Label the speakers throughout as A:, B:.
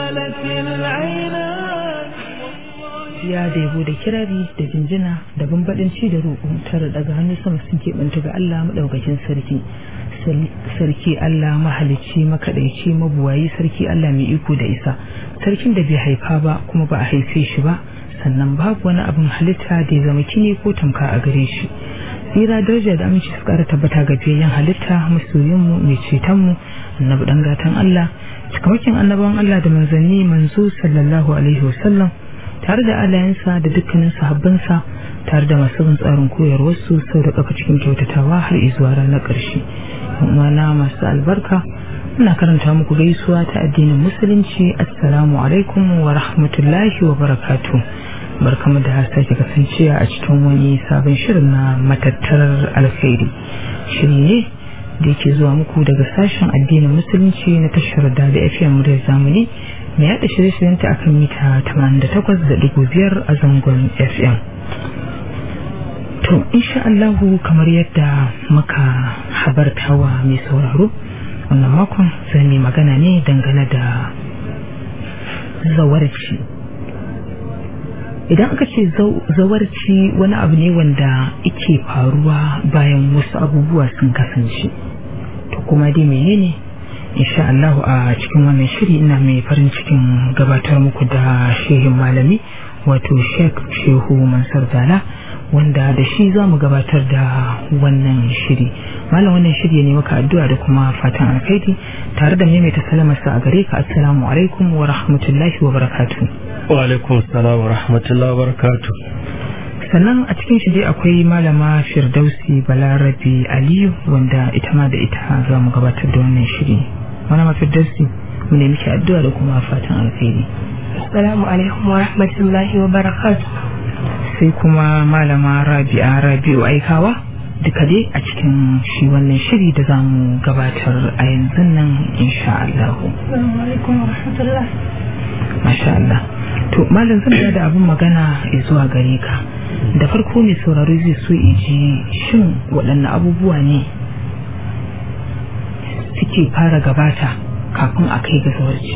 A: زالت العينان
B: ya da yabo da kirari da jinjina da bambadanci da roƙo tare daga hannu sama sun keɓanta ga Allah maɗaukakin sarki sarki Allah mahalicci makaɗaici mabuwayi sarki Allah mai iko da isa sarkin da bai haifa ba kuma ba a haife shi ba sannan babu wani abin halitta da ya zama kine ko tamka a gare shi tsira daraja da aminci su ƙara tabbata ga biyayyen halitta masoyinmu mai cetonmu annabi ɗan gatan Allah cikamakin annabawan Allah da manzanni manzo sallallahu alaihi wasallam tare da alayensa da dukkanin sahabbansa tare da masu bin tsarin koyarwarsu sau da kafa cikin kyautatawa har izuwa ranar ƙarshe na masu albarka ina karanta muku gaisuwa ta addinin musulunci assalamu alaikum wa rahmatullahi wa barakatu barkamu da sake kasancewa a cikin wani sabon shirin na matattarar alkhairi shiri ne da yake zuwa muku daga sashen addinin musulunci na tashar da da fm muryar zamani mai yada shirye-shiryenta a kan mita 88.5 a zangon fm to insha Allahu kamar yadda muka habartawa mai sauraro wannan makon zai mai magana ne dangane da zawarci idan aka ce zawarci wani abu ne wanda ike faruwa bayan wasu abubuwa sun kasance to kuma dai menene insha Allah a cikin wannan shiri ina mai farin cikin gabatar muku da shehin malami wato Sheikh Shehu Mansur Dala wanda da shi za mu gabatar da wannan shiri malam wannan shiri ne maka addu'a da kuma fatan alkhairi tare da maimaita salamarsa a gare ka assalamu alaikum wa rahmatullahi wa barakatuh
C: wa alaikum assalam wa rahmatullahi wa barakatuh
B: sannan a cikin shi dai akwai malama firdausi balarabe aliyu wanda ita ma da ita za mu gabatar da wannan shiri malama firdausi mu ne miki addu'a da kuma fatan alkhairi
D: assalamu alaikum wa rahmatullahi wa barakatuh
B: sai kuma malama rabi'a rabi'u aikawa duka dai a cikin shi wannan shiri da za mu gabatar a yanzu nan insha Allah
D: assalamu alaikum wa rahmatullah
B: masha Allah to malam zan da abin magana zuwa gare ka da farko mai sauraro zai so ji shin waɗanne abubuwa ne suke fara gabata kafin a kai ga zawarci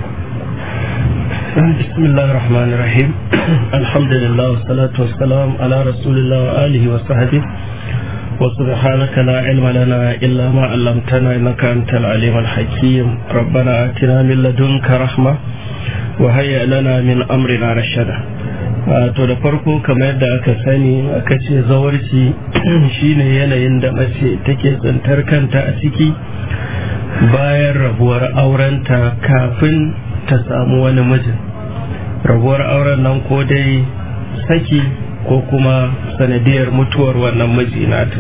C: بسم الله الرحمن الرحيم الحمد لله والصلاة والسلام على رسول الله وآله وصحبه وسبحانك لا علم لنا إلا ما علمتنا إنك أنت العليم الحكيم ربنا آتنا من لدنك رحمة وهيئ لنا من أمرنا رشدا to da farko kamar yadda aka sani aka ce zawarci shine yanayin da mace take tsantar kanta a ciki bayan rabuwar aurenta kafin ta samu wani mijin rabuwar auren nan ko dai saki ko kuma sanadiyar mutuwar wannan miji nata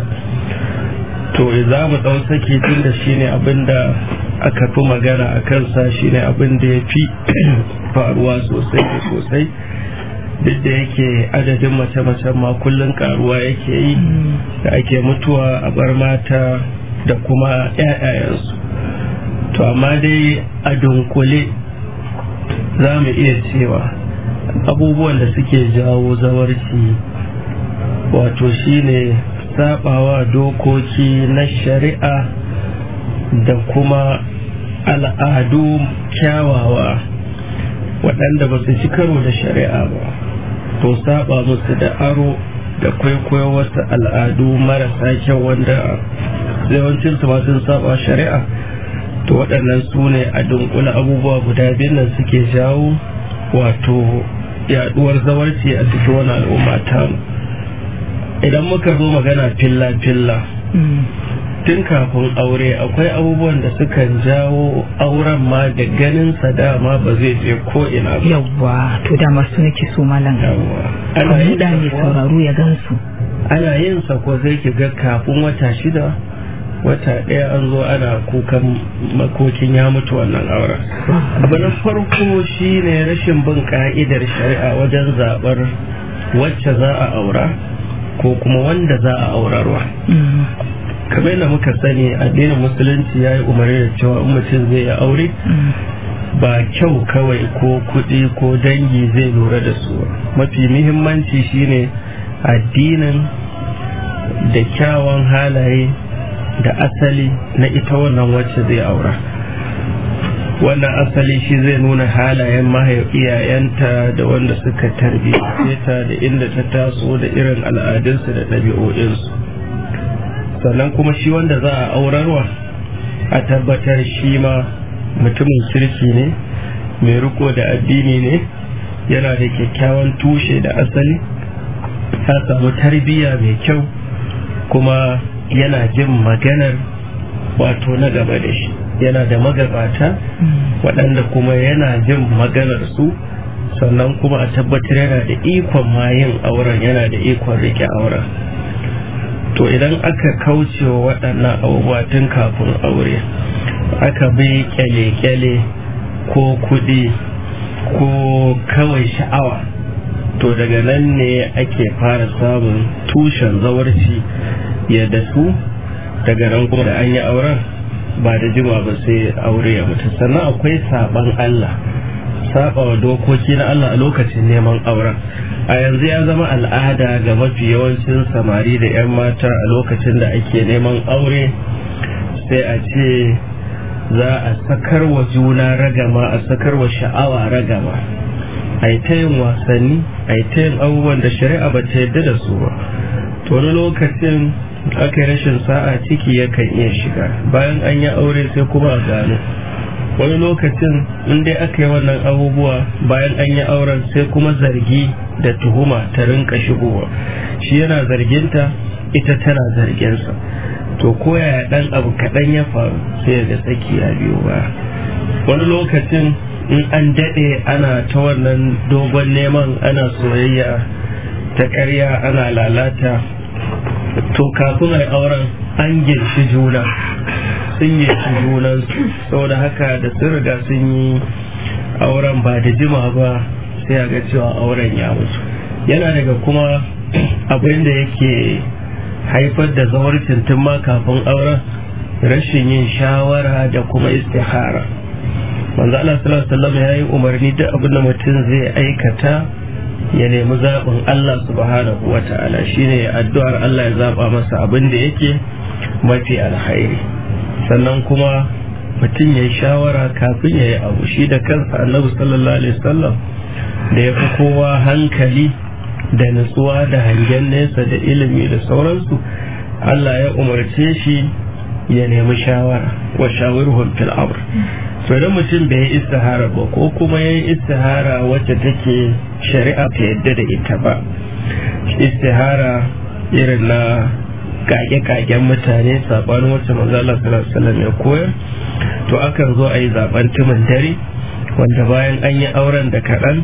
C: to za mu ɗau saki tun da shine abin da aka fi magana a kansa shine abin da ya fi faruwa sosai da sosai duk da yake adadin mace-macen ma kullum karuwa yake yi da ake mutuwa a bar mata da kuma 'ya'yayensu to amma dai a dunkule za mu iya cewa abubuwan da suke jawo zawarci wato shine sabawa dokoki na shari'a da kuma al'adu kyawawa waɗanda ba su ci karo da shari'a ba to saba musu da aro da kwaikwayo wasu al'adu marasa kyau wanda yawancin su sun saba shari'a to waɗannan su ne a dunkula abubuwa guda biyun nan suke jawo wato yaduwar zawarci a cikin wani al'umma ta idan muka zo magana filla-filla tun kafin aure akwai abubuwan da sukan jawo auren ma da ganin sa dama ba zai je ko ina ba
B: yawwa to da masu nake so malam
C: ana yin
B: da ne sauraro ya gansu
C: ana yin sa ko sai ki ga kafin wata shida wata ɗaya an zo ana kukan makokin ya mutu wannan auren abu na farko shine rashin bin ka'idar shari'a wajen zaɓar wacce za a aura ko kuma wanda za a aurarwa kamar yadda muka sani addinin musulunci ya yi umarni da cewa in mutum zai yi aure ba kyau kawai ko kuɗi ko dangi zai lura da su mafi muhimmanci shine addinin da kyawun halaye da asali na ita wannan wacce zai aura wannan asali shi zai nuna halayen iyayenta da wanda suka tarbiyyace ta da inda ta taso da irin al'adunsu da ɗabi'o'insu sannan kuma shi wanda za a aurarwa a tabbatar shi ma mutumin kirki ne mai riko da addini ne yana da kyakkyawan tushe da asali ta samu tarbiyya mai kyau kuma yana jin maganar wato na gaba da shi yana da magabata waɗanda kuma yana jin maganar su sannan kuma a tabbatar yana da ikon mayin auren yana da ikon rike auren to idan aka kauce wa waɗannan abubuwa tun kafin aure aka bi kyale-kyale ko kuɗi ko kawai sha'awa to daga nan ne ake fara samun tushen zawarci ya dasu daga nan kuma da an yi auren ba da jima ba sai aure ya mutu sannan akwai saban Allah saba wa dokoki na Allah a lokacin neman auren a yanzu ya zama al'ada ga mafi yawancin samari da 'yan mata a lokacin da ake neman aure sai a ce za a sakar wa juna ragama a sakar wa sha'awa ragama a yi ta yin wasanni a yi ta yin abubuwan da shari'a ba ta yadda da su ba to wani lokacin aka yi rashin sa'a ciki yakan iya shiga bayan an yi aure sai kuma a gano wani lokacin in dai aka yi wannan abubuwa bayan an yi auren sai kuma zargi da tuhuma ta rinka shigowa shi yana zarginta ita tana zarginsa to koyaya dan abu kaɗan ya faru sai ga tsaki ya biyo ba wani lokacin in an daɗe ana ta wannan dogon neman ana soyayya ta ƙarya ana lalata to kafin a auren an girshi juna sun girshi junansu saboda haka da sun riga sun yi auren ba da jima ba sai a ga cewa auren ya mutu yana daga kuma abin da yake haifar da zawarcin tun ma kafin auren rashin yin shawara da kuma istihara manzo Allah sallallahu alaihi wasallam ya yi umarni duk abin da mutum zai aikata ya nemi zaɓin Allah subhanahu wa ta'ala shine addu'ar Allah ya zaɓa masa abin da yake mafi alkhairi sannan kuma mutum ya yi shawara kafin ya yi abu shi da kansa annabi sallallahu alaihi wasallam da ya fi kowa hankali da nutsuwa da hangen nesa da ilimi da sauransu Allah ya umarce shi ya nemi shawara wa shawirhum fil amr to idan mutum bai yi istihara ba ko kuma ya yi istihara wacce take shari'a ta yadda da ita ba istihara irin na kage-kagen mutane sabanin wacce manzala sallallahu ya koyar to akan zo a yi zaben timin dare wanda bayan an yi auren da kaɗan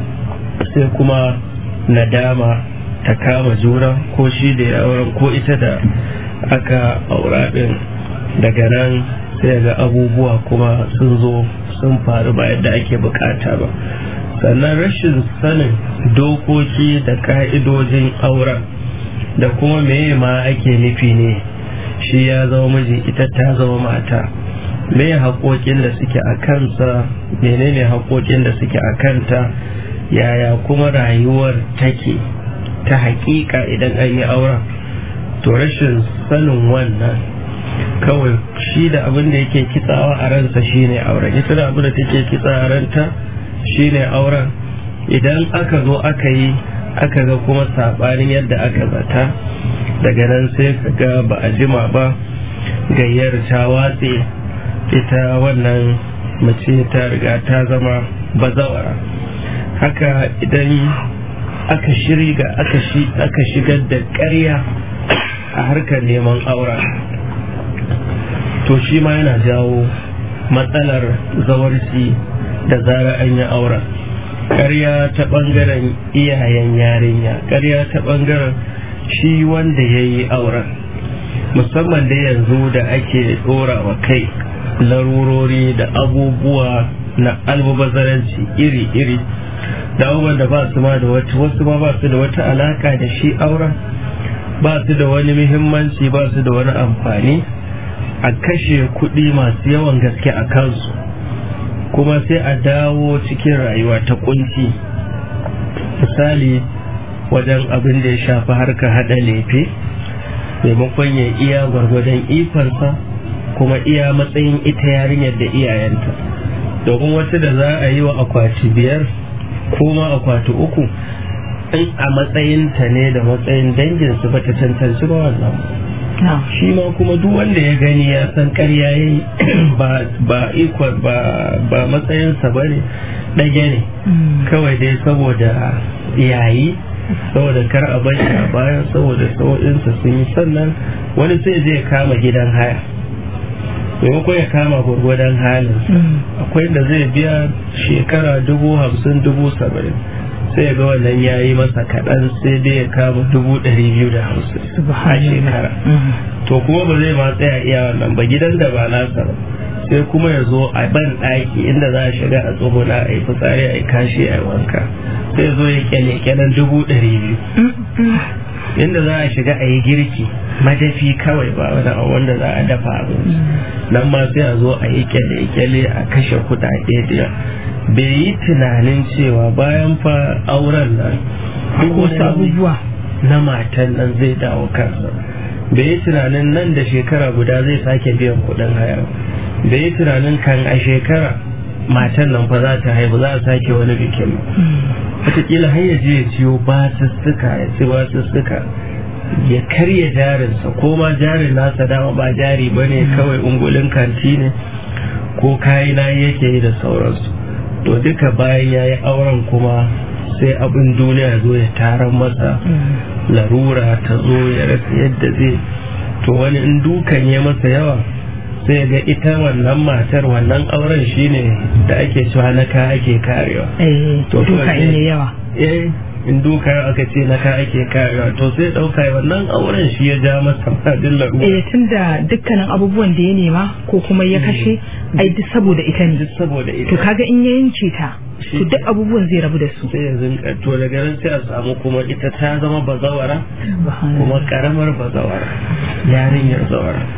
C: sai kuma nadama ta kama juna ko shi da ya auren ko ita da aka aura ɗin daga nan sai ga abubuwa kuma sun zo sun faru ba yadda ake bukata ba sannan rashin sanin dokoki da ka'idojin auren da kuma meye ma ake nufi ne shi ya zama miji ita ta zama mata me haƙoƙin da suke a kansa menene haƙoƙin da suke a kanta yaya kuma rayuwar take ta haƙiƙa idan an yi auren to rashin sanin wannan kawai shi da abin da yake kitsawa a ransa shine auren ita da abin da take kitsa a ranta shine auren idan aka zo aka yi aka ga kuma sabanin yadda aka zata daga nan sai ka ga ba a jima ba gayyar ta watse ita wannan mace ta riga ta zama bazawara haka idan aka shirga aka shigar da ƙarya a harkar neman auren to shi ma yana jawo matsalar zawarci da zara an yi auren ƙarya ta ɓangaren iyayen yarinya ƙarya ta ɓangaren shi wanda ya yi auren musamman da yanzu da ake ɗora wa kai larurori da abubuwa na almubazaranci iri-iri da abubuwan da ba su ma da wata wasu ma ba su da wata alaka da shi auren ba su da wani muhimmanci ba su da wani amfani a kashe kuɗi masu yawan gaske a kansu kuma sai a dawo cikin rayuwa ta kunci misali wajen abin da ya shafi harka haɗa lefe maimakon ya iya gwargwadon ikonsa kuma iya matsayin ita yarinyar da iyayenta domin wata da za a yi wa akwati biyar ko ma akwati uku in a matsayinta ne da matsayin danginsu ba ta cancanci ba wannan shi ma kuma duk wanda ya gani ya san karya ya yi ba ikon ba matsayinsa ba ne ɗage ne kawai dai saboda yayi saboda kar a bar shi a baya saboda sau'insa sun yi sannan wani sai zai kama gidan haya maimakon ya kama gwargwadon halin akwai da zai biya shekara dubu hamsin dubu saba'in sai ga wannan ya yi masa kaɗan sai dai ya kama dubu ɗari biyu da hamsin a shekara to kuma ba zai ma tsaya iya wannan ba gidan da ba nasa ba sai kuma ya zo a ban ɗaki inda za a shiga a tsuguna a yi fitsari a yi kashi a yi wanka sai zo ya kyale kyalen dubu ɗari biyu inda za a shiga a yi girki madafi kawai ba wani abu wanda za a dafa abinci nan ma sai a zo a yi kyale kyale a kashe kuɗaɗe da bai yi tunanin cewa bayan fa auren nan duk wasu abubuwa na matan nan zai dawo kansa bai yi tunanin nan da shekara guda zai sake biyan kuɗin haya bai yi tunanin kan a shekara matan nan fa za ta haihu za a sake wani bikin wataƙila har ya je ya ciyo basussuka ya ci basussuka ya karya jarinsa ko ma jarin nasa dama ba jari ba ne kawai ungulin kanti ne ko kayi na yake yi da sauransu to duka bayan ya yi auren kuma sai abin duniya zo ya taron masa larura ta zo ya rasa yadda zai to wani in dukan ya masa yawa sai ga ita wannan matar wannan auren shine da ake cewa na ka ake karewa
B: to duka in yi yawa
C: eh in duka aka ce na ka ake karewa to sai dauka wannan auren shi ya ja masa fadin larura
B: eh tunda dukkanin abubuwan da ya nema ko kuma ya kashe ai duk saboda ita ne
C: saboda ita
B: to kaga in ya yanke ta to duk abubuwan zai rabu da su
C: sai yanzu to daga nan sai a samu kuma ita ta zama bazawara kuma karamar bazawara yarinyar zawara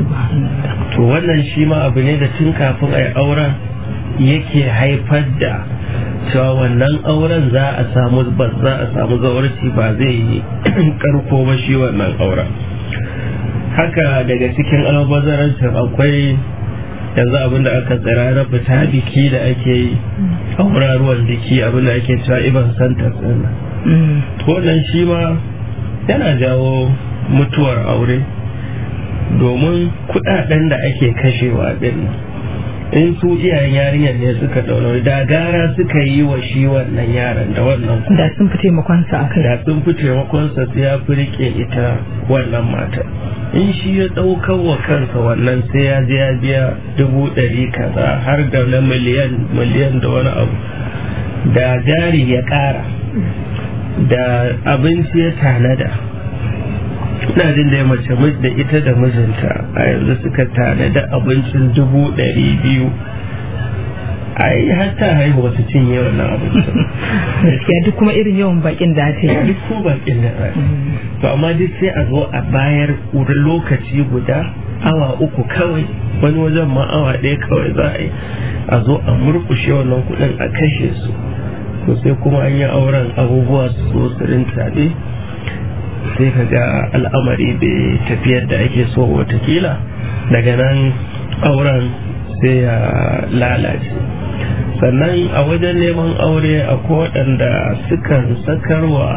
C: to wannan shi ma abu ne da tun kafin a yi auren yake haifar da cewa wannan auren za a samu ba za a samu zawarci ba zai yi karko ba shi wannan auren haka daga cikin almubazarancin akwai yanzu abin da aka tsira na fita biki da ake yi auraruwan biki abin da ake cewa iban santa tsina wannan shi ma yana jawo mutuwar aure domin kudaden da ake kashewa din in su iyayen yarinyar ne suka ɗaura da gara suka yi wa shi wannan yaran da wannan
B: da sun fi taimakonsa a kai
C: da sun fi taimakonsa sai ya fi rike ita wannan mata in shi ya ɗaukar wa kansa wannan sai ya je ya biya dubu ɗari kaza har da na miliyan miliyan da wani abu da jari ya ƙara da abinci ya tanada ina jin da ya mace da ita da mijinta a yanzu suka tanada abincin dubu ɗari biyu ai har ta haihu wasu cinye wannan abincin
B: gaskiya duk kuma irin yawan bakin da ta yi
C: duk ko bakin da ta to amma duk sai a zo a bayar wurin lokaci guda awa uku kawai wani wajen ma awa ɗaya kawai za a yi a zo a murkushe wannan kuɗin a kashe su to sai kuma an yi auren abubuwa su zo su rintaɓe sai ka ga al'amari bai tafiyar da ake so watakila daga nan auren sai ya lalace sannan a wajen neman aure akwai waɗanda sukan sakarwa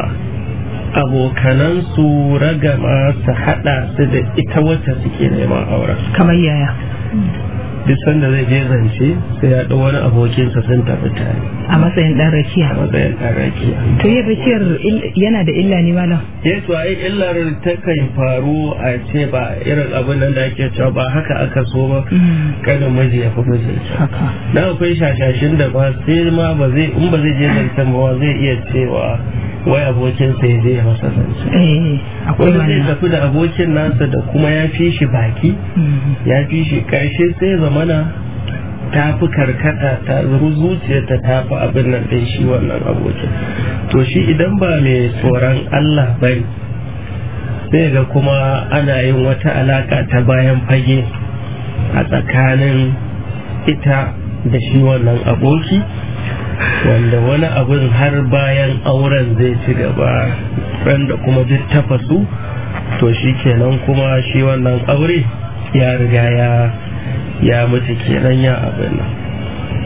C: abokanansu ragama su haɗa su da ita wacce suke neman auren
B: kamar yaya
C: duk sanda zai je zance sai ya ɗau wani abokinsa sun tafi tare
B: a matsayin ɗan rakiya
C: a matsayin ɗan rakiya
B: to yin rakiyar yana da illa ne malam
C: ya to ai illar ta kan faru a ce ba irin abin nan da ake cewa ba haka aka so ba kada miji ya fi miji
B: haka
C: na akwai shashashin da ba sai ma ba zai in ba zai je zancen ba zai iya cewa wai abokin sai zai ya masa zance
B: eh akwai
C: wanda zai
B: wannan
C: tafi da abokin nasa da kuma ya fi shi baki ya fi shi karshe sai zamana ta fi karkata ta zuciyarta ta fi abin nan ɗin shi wannan abokin to shi idan ba mai tsoron Allah bai sai ga kuma ana yin wata alaka ta bayan fage a tsakanin ita da shi wannan aboki wanda wani abin har bayan auren zai ci gaba ran da kuma duk tafasu to shi kenan kuma shi wannan aure ya riga ya ya mutu kenan ya abin nan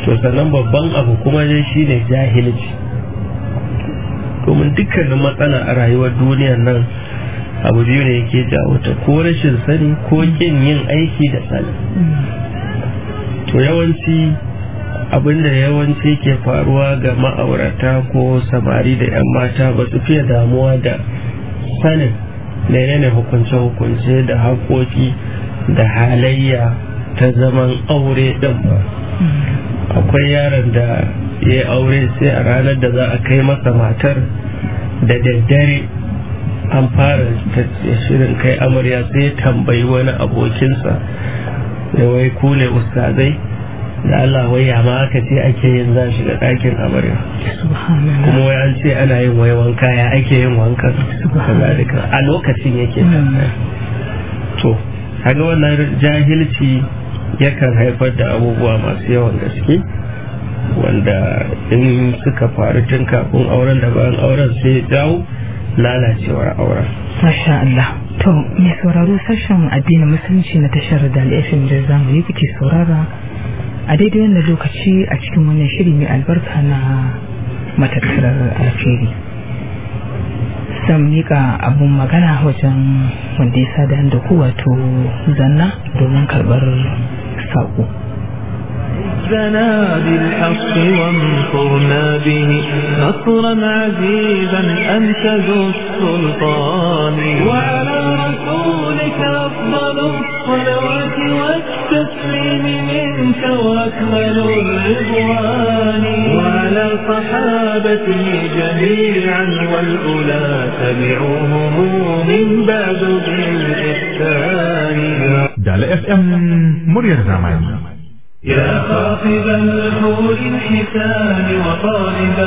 C: to sannan babban abu kuma dai shine jahilci domin dukkanin matsala a rayuwar duniyar nan abu biyu ne yake jawo ta ko rashin sani ko kin yin aiki da sani to yawanci abinda yawanci ke faruwa ga ma'aurata ko samari da 'yan mata ba su fiye damuwa da sanin menene hukunce-hukunce da haƙoƙi da halayya ta zaman aure ɗin ba akwai yaron da ya yi aure sai a ranar da za a kai masa matar da daddare an fara shirin kai amarya sai tambayi wani abokinsa da wai kule ustazai da Allah wai ya ma aka ce ake yin za shiga ɗakin amarya kuma wai an ce ana yin wai wanka ya ake yin wanka a lokacin yake to kaga wannan jahilci yakan haifar da abubuwa masu yawan gaske wanda in suka faru tun kafin auren da bayan auren sai jawo lalacewar auren
B: Masha Allah. To, mai sauraro sashen addinin musulunci na tashar da FM da zamu yi kuke saurara a daidai wannan lokaci a cikin wannan shiri mai albarka na matattarar alferi. Zan mika abun magana wajen wanda ya sada da ku wato zanna domin karɓar saƙo.
A: زنا بالحق وانصرنا به نصرا عزيزا أنت ذو السلطان وعلى رسولك أفضل الصلوات والتسليم منك وأكمل الرضوان وعلى صحابته جميعا والأولى تبعوهم من بعد بالإحسان
E: Dala FM muryar zamani.
A: يا خاطب الحور الحسان وطالبا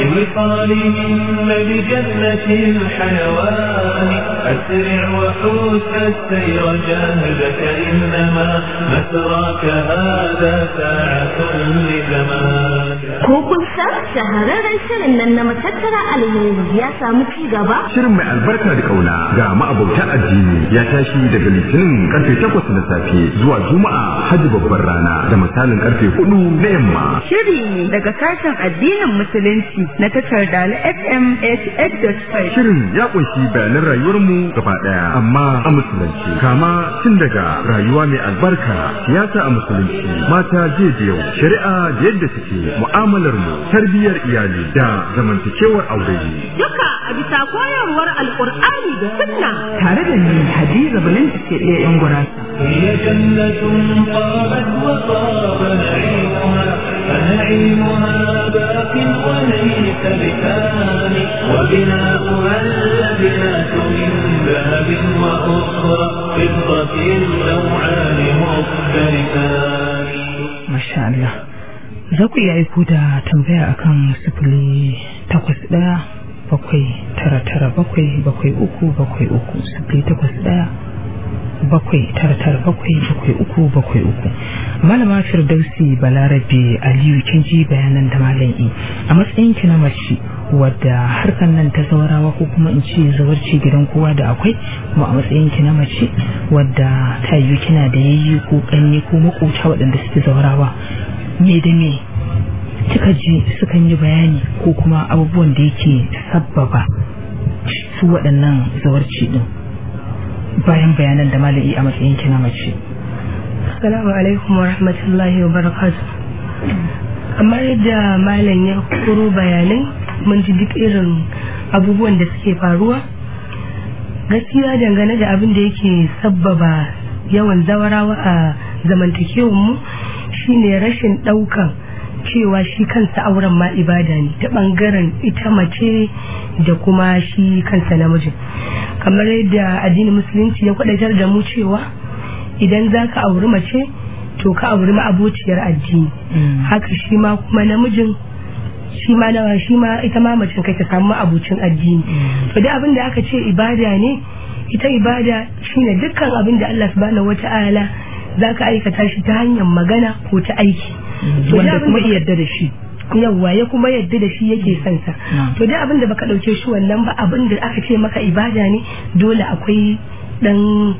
A: لوصالهن بجنة الحيوان أسرع وحوس السير جاهدك إنما مسراك هذا ساعة لزمان
F: Ko kun san shahararren shirin nan na matattara alheri ya samu ci gaba?
E: Shirin mai albarka da kauna ga ma'abauta addini ya tashi daga litinin karfe takwas na safe zuwa juma'a hajji babbar rana da misalin karfe hudu na yamma.
G: Shiri daga sashen addinin musulunci na tashar Dala FM 88.5.
E: Shirin ya kunshi bayanan rayuwarmu gaba daya amma a musulunci kama tun daga rayuwa mai albarka siyasa a musulunci mata jiya da yau shari'a da yadda take mu'amalar mu tarbiyyar iyali da zamantakewar aure.
F: Duka a bisa koyarwar Alƙur'ani da Sunna.
B: Tare da ni Hadiza Balinta ce ɗaya 'yan gurasa.
A: هي جنة طابت وطاب نعيمها فنعيمها باق وليس بثان وبناؤها اللبنات من ذهب وأخرى فضة نوعان مختلفان
B: Masha Allah. Za ku iya aiko da tambaya akan sifili takwas ɗaya bakwai tara tara bakwai bakwai uku bakwai uku sifili takwas ɗaya bakwai tara tara bakwai bakwai uku bakwai uku malama firdausi balarabe aliyu kin ji bayanan da malam yi a matsayin ki na mace wadda harkan nan ta zaurawa ko kuma in ce zawarci gidan kowa da akwai kuma a matsayin ki na mace wadda ta yi kina da yayyi ko kanne ko makota waɗanda suke zaurawa me da me kika ji sukan yi bayani ko kuma abubuwan da yake sabbaba su waɗannan zawarci din bayan bayanan da mala'i a matsayin ki na mace
D: Assalamu alaikum wa rahmatullahi wa barakatuh. Kamar yadda malam ya kuro bayanai mun ji duk irin abubuwan da suke faruwa. Gaskiya dangane da abin da yake sabbaba yawan zawarawa a zamantakewar mu shine rashin ɗaukan cewa shi kansa auren ma ibada ne ta ɓangaren ita mace da kuma shi kansa namijin. Kamar yadda addinin musulunci ya kwadatar da mu cewa idan za ka auri mace to ka auri ma'abociyar addini haka shi ma kuma namijin shi ma nawa shi ma ita ma macen kai ta samu ma'abocin addini to duk abin da aka ce ibada ne ita ibada shine dukkan abin da Allah subhanahu wata'ala za ka aikata shi ta hanyar magana ko ta aiki To duk
B: wanda
D: abin
B: kuma
D: da-
B: yarda da shi
D: yawwa ya kuma yadda da shi yake son sa
B: Mm.
D: to dai abin da baka dauke shi wannan ba abin da aka ce maka ibada ne dole akwai dan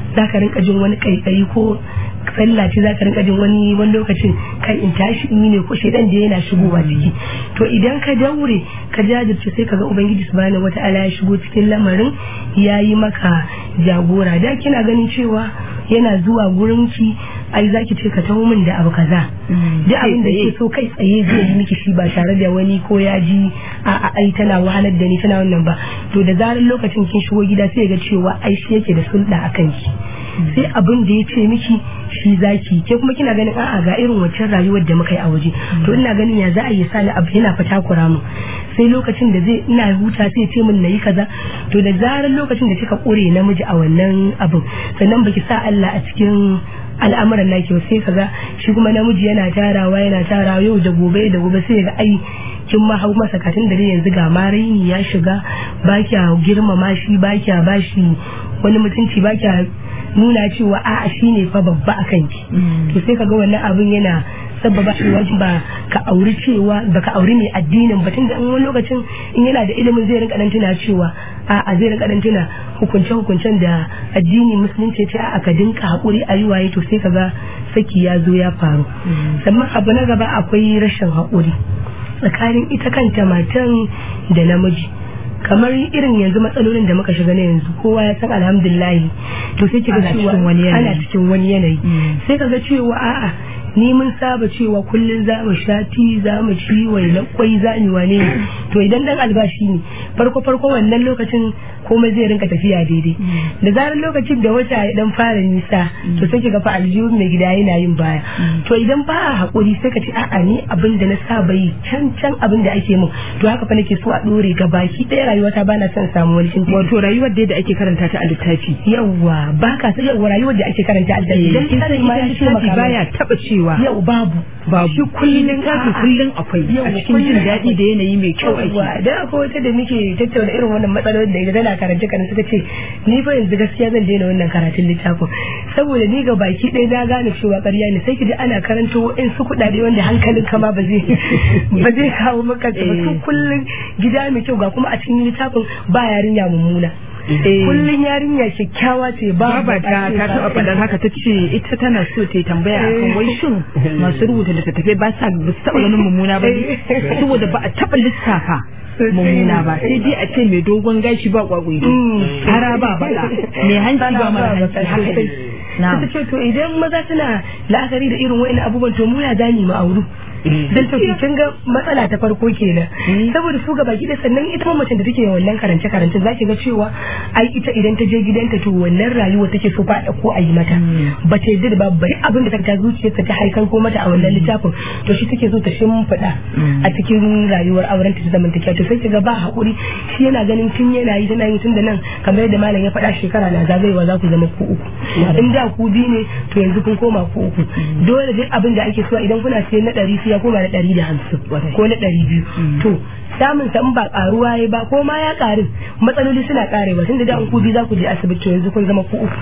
D: za ka rinka jin wani kaikayi ko sallah ce za ka rinka jin wani wani lokacin kan in tashi in yi ne ko shedan da yana shigowa ciki to idan ka daure ka jajirce sai kaga ubangiji subhanahu wata'ala ya shigo cikin lamarin ya yi maka jagora da kina ganin cewa yana zuwa gurin ki ai zaki ce ka taho min da abu kaza da abin da ke so kai tsaye zai yi miki shi ba tare da wani ko ya ji a a ai tana wahalar da ni tana wannan ba to da zarar lokacin kin shigo gida sai ga cewa ai shi yake da sulɗa akan ki sai abin da ya ce miki shi zaki ke kuma kina ganin a'a ga irin waccan rayuwar da muka yi a waje to ina ganin ya za a yi sani abu yana fata kura mu sai lokacin da zai ina huta sai ce min nayi kaza to da zarar lokacin da kika kore namiji a wannan abin sannan baki sa Allah a cikin al'amuran naki ba sai kaga shi kuma namiji yana tarawa yana tarawa yau da gobe da gobe sai ga ai kin ma hau masa katin da yanzu ga maraini ya shiga ba kya girmama shi ba kya bashi wani mutunci ba kya nuna cewa a'a shine fa babba a kanki to sai kaga wannan abin yana sababa cewa ba ka auri cewa ba ka auri mai addinin ba tunda in wani lokacin in yana da ilimin zai rinka dan tuna cewa a'a zai rinka dan tuna hukunce hukuncen da addini musulunci ce a'a ka dinka hakuri a yi waye to sai kaga saki ya zo ya faru sannan abu na gaba akwai rashin hakuri tsakanin ita kanta matan da namiji kamar irin yanzu matsalolin da muka shiga na yanzu kowa ya san alhamdulillahi to sai kiga cewa ana cikin wani yanayi sai kaga cewa a'a ni mun saba cewa kullun za mu sha ti za mu ci wai kwai za mu wane to idan dan albashi ne farko farko wannan lokacin komai zai rinka tafiya daidai da zarar lokacin da wata ya dan fara nisa to sai kiga fa aljihun mai gida yana yin baya to idan ba a hakuri sai ka ce a'a ni abin da na saba yi can can abin da ake mun to haka fa nake so a dore ga baki ɗaya rayuwata bana son samu wani cin
B: wato rayuwar da ake karanta ta a littafi
D: yawa ba ka san yawa rayuwar da ake karanta a littafi dan
B: ita
D: ma ya ce maka
B: baya taba cewa
D: yau babu
B: babu shi kullun kafi kullun akwai a cikin jin daɗi da yanayi mai kyau ake
D: yawa da akwai wata da muke tattauna irin wannan matsalolin da ita tana karance karance suka ce ni fa yanzu gaskiya zan daina wannan karatun littafin saboda ni ga baki ɗaya na gane cewa ƙarya ne sai ki ji ana karanto in su kuɗaɗe wanda hankalin kama ba zai ba zai kawo maka ba su kullun gida mai kyau ga kuma a cikin littafin ba yarinya mummuna kullun yarinya kyakkyawa ce ba
B: Baba ta ta taɓa faɗar haka ta ce ita tana so ta yi tambaya akan wai shin masu rubuta littattafai ba sa ba su taɓa ganin mummuna ba ne saboda ba a taɓa lissafa mummuna ba sai dai a ce mai dogon gashi ba kwagwai hara ba baka mai hanci ba mara hanci haka dai
D: ta ce to idan maza suna la'akari da irin wa'in abubuwan to mu ya zani mu auru dan to kin ga matsala ta farko kenan saboda su gaba gida sannan ita ma mace da take wannan karance karance zaki ga cewa ai ita idan ta je gidanta to wannan rayuwa take so fa ko a yi mata ba ta yadda da ba bari abin da ta zuciyarta ta haikar ko mata a wannan littafin to shi take so ta shimfiɗa a cikin rayuwar auren ta zaman ta to sai ga ba hakuri shi yana ganin tun yana yi tana yi tun da nan kamar yadda malam ya faɗa shekara na zagayewa za ku zama ku uku in da ku biyu ne to yanzu kun koma ku uku dole duk abin da ake so idan kuna siyan na ɗari sai ya koma na ɗari da hamsin ko na ɗari biyu to samun san ba karuwa ya ba ko ma ya karu matsaloli suna karewa tunda da an ku biyu za ku je asibiti yanzu kun zama ku uku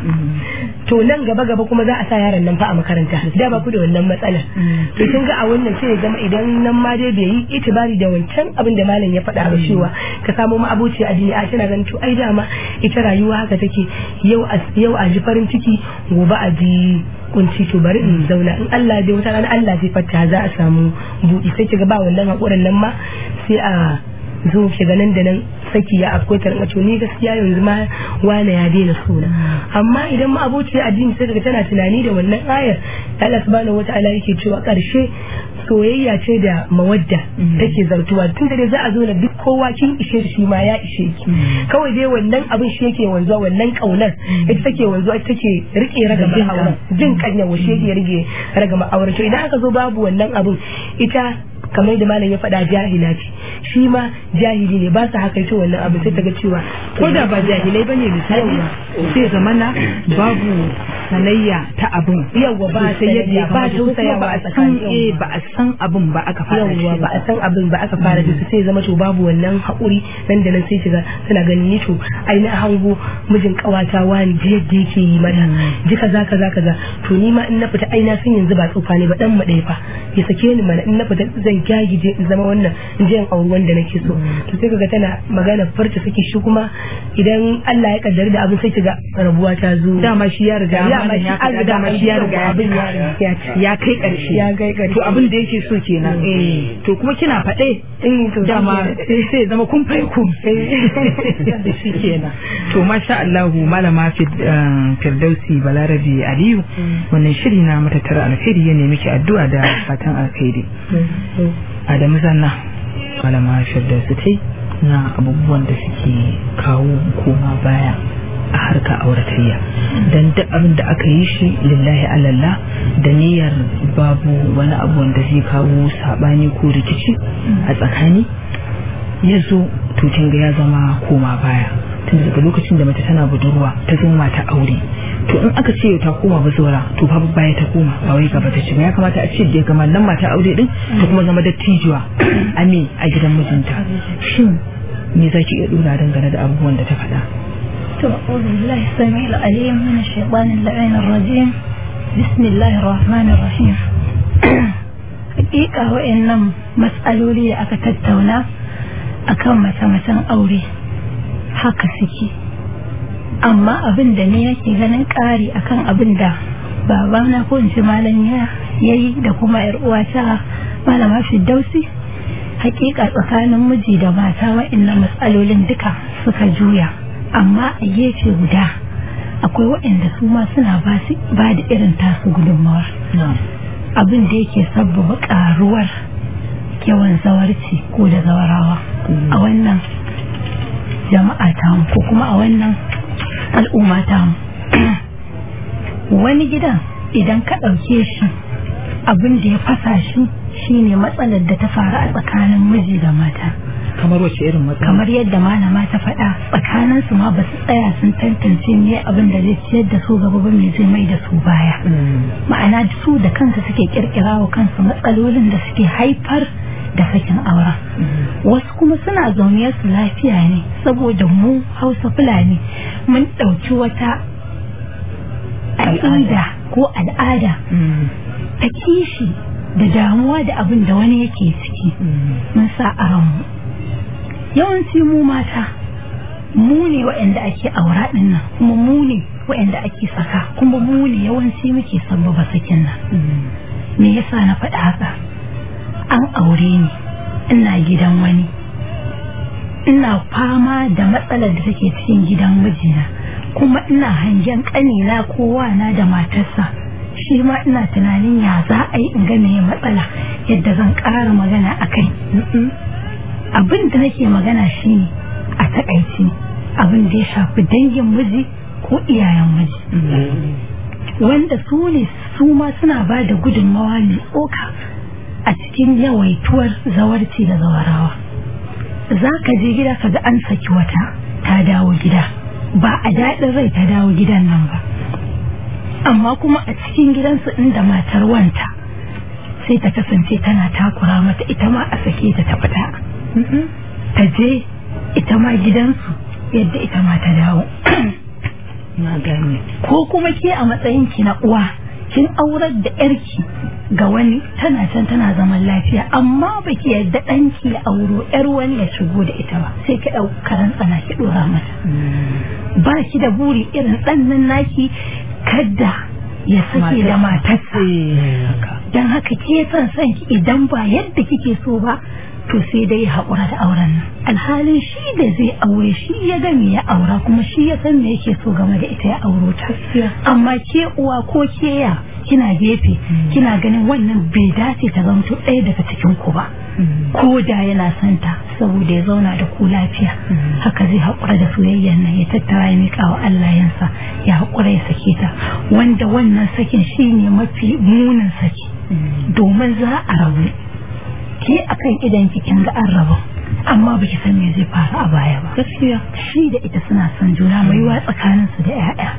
D: to nan gaba gaba kuma za a sa yaron nan fa a makaranta da ba ku da wannan matsalar to kin ga a wannan sai ya zama idan nan ma dai bai yi itibari da wancan abin da malam ya faɗa ba cewa ka samo ma abuci a duniya tana ganin to ai dama ita rayuwa haka take yau a yau a ji farin ciki gobe a ji kunci to bari in zauna in Allah dai wata rana Allah zai fata za a samu buɗi sai kiga ba wannan hakurin nan ma sai a zo ki ga nan da nan saki ya afko ta rinka ni gaskiya yanzu ma wane ya daina suna amma idan ma abociya addini sai daga tana tunani da wannan ayar Allah subhanahu wataala yake cewa karshe soyayya ce da mawadda take zartuwa tun da za a zo da duk kowa kin ishe shi ma ya ishe ki kawai dai wannan abin shi yake wanzuwa wannan kaunar ita take wanzuwa ita take rike ragama auren jin kanya shi yake rike ragama auren to idan aka zo babu wannan abin ita kamar da malam ya faɗa jahila ce shi ma jahili ne ba su haka ita wannan abu sai ta ga cewa
B: ko da ba jahilai ba ne misali sai zamana babu sanayya ta abin
D: Yawwa, ba
B: sai yadda ya
D: sanayya, ba
B: kamata ko kuma
D: tausayawa
B: ba a
D: a
B: san
D: tsakani,
B: eh
D: yawwa.
B: ba a san abin ba aka fara
D: yawwa
B: shi
D: ba a san abin ba aka fara da su sai zama to babu wannan haƙuri nan da nan sai shiga suna ganin ni to ai na hango mijin ƙawata wani ji yadda yake yi mata ji kaza kaza kaza to ni ma in na fita ai na san yanzu ba tsufa ne ba dan mu ɗaya fa ya sake ni mana in na fita zan gyagije in zama wannan in je in auri wanda nake so to sai kaga tana magana farta saki shi kuma idan Allah ya kaddara da abin sai kiga rabuwa ta zo
B: dama shi ya riga
D: Dama
B: malam
D: shi
B: ya
D: an
B: faɗa
D: riga
B: dama
D: an
B: shi ya
D: yi
B: riga
D: abin ya
B: ya
D: riga
B: ya kai ƙarshe
D: Ya kai ƙarshe.
B: to abin da yake so kenan eh to kuma kina faɗe
D: Eh, to shi
B: dama
D: kenan.
B: sai ya zama kun fai kun da shi kenan to masha Allah malama Fid- eh, Firdausi Balarabe Aliyu wannan shiri na matattara alkhairi ya nemi ki addu'a da fatan alkhairi Adamu Zanna malama Firdausi tai na abubuwan da suke kawo koma baya a harka auratayya don duk abin da aka yi shi lillahi alallah da niyyar babu wani abu wanda zai kawo sabani ko rikici a tsakani ya zo to kin ga ya zama koma baya tun daga lokacin da mace tana budurwa ta zo mata aure to in aka ce ta koma bazora to fa baya ta koma ba wai gaba ta ci ba ya kamata a ce da ga nan mata aure din ta kuma zama dattijuwa ame a gidan mijinta shin me zaki iya dora dangane da abubuwan da ta faɗa
H: أعوذ بالله السميع العليم من الشيطان اللعين الرجيم بسم الله الرحمن الرحيم حقيقة وإنم مسألولي أكا تتونا أكا متى متى أوري haka suke amma abin da ne nake ganin ƙari akan abin da babana ko in ce malam ya yayi da kuma yar uwata malama Firdausi hakika tsakanin miji da mata wa'annan matsalolin duka suka juya amma a gefe guda akwai waɗanda su ma suna ba da irin tasu gudunmawar abin da yake sabbaba ƙaruwar yawan zawarci ko da zawarawa a wannan jama'a tamu ko kuma a wannan al'umma tamu wani gidan idan ka ɗauke shi abin da ya fasa shi shine matsalar da ta faru a tsakanin miji da mata
B: kamar wace irin matsala
H: kamar yadda malama ta faɗa tsakanin su ma ba su tsaya sun tantance me abin da zai ciyar da su gaba ba me zai mai da su baya ma'ana su da kansu suke kirkira wa kansu matsalolin da suke haifar da sakin aura wasu kuma suna zaune su lafiya ne saboda mu hausa fulani mun ɗauki wata al'ada ko al'ada ta kishi da damuwa da abin da wani yake ciki mun sa a ranmu yawanci mu mata mu ne waɗanda ake aura ɗin nan kuma mu ne waɗanda ake saka kuma mu ne yawanci muke sabbaba sakin nan me yasa na faɗa haka an aure ni ina gidan wani ina fama da matsalar da take cikin gidan mijina kuma ina hangen ƙanina kowa na da matarsa shi ma ina tunanin ya za a yi in ga me matsala yadda zan ƙara magana a kai abin da nake magana shine a takaici abin da ya shafi dangin miji ko iyayen miji wanda su ne su ma suna ba da gudunmawa mai tsoka a cikin yawaituwar zawarci da zawarawa za ka je gida ka ga an saki wata ta dawo gida ba a daɗin rai ta dawo gidan nan ba amma kuma a cikin gidansu inda matar wanta sai ta kasance tana takura mata ita ma a sake ta ta fita ta je ita ma gidansu yadda ita ma ta dawo
B: na gane
H: ko kuma ke a matsayin ki na uwa kin aurar da yarki ga wani tana can tana zaman lafiya amma baki yadda ɗanki ya auro yar wani ya shigo da ita ba sai ki ɗau karan tsana ki ɗora mata ba ki da buri irin ɗannan naki kadda ya sake da matarsa don haka ke son son ki idan ba yadda kike so ba to sai dai ya haƙura da auren nan alhalin shi da zai aure shi ya ga me ya aura kuma shi ya san me yake so game da ita ya auro ta amma ke uwa ko ke ya kina gefe kina ganin wannan bai dace ta zamto ɗaya daga cikin ku ba ko da yana son ta saboda ya zauna da ku lafiya haka zai haƙura da soyayyar nan ya tattara ya miƙa wa Allah yansa ya haƙura ya sake ta wanda wannan sakin shine mafi munin saki domin za a rabu ke akan idan kin ga an rabu amma baki san me zai faru a baya ba
B: gaskiya
H: shi da ita suna son juna mai wa tsakanin su da ƴaƴa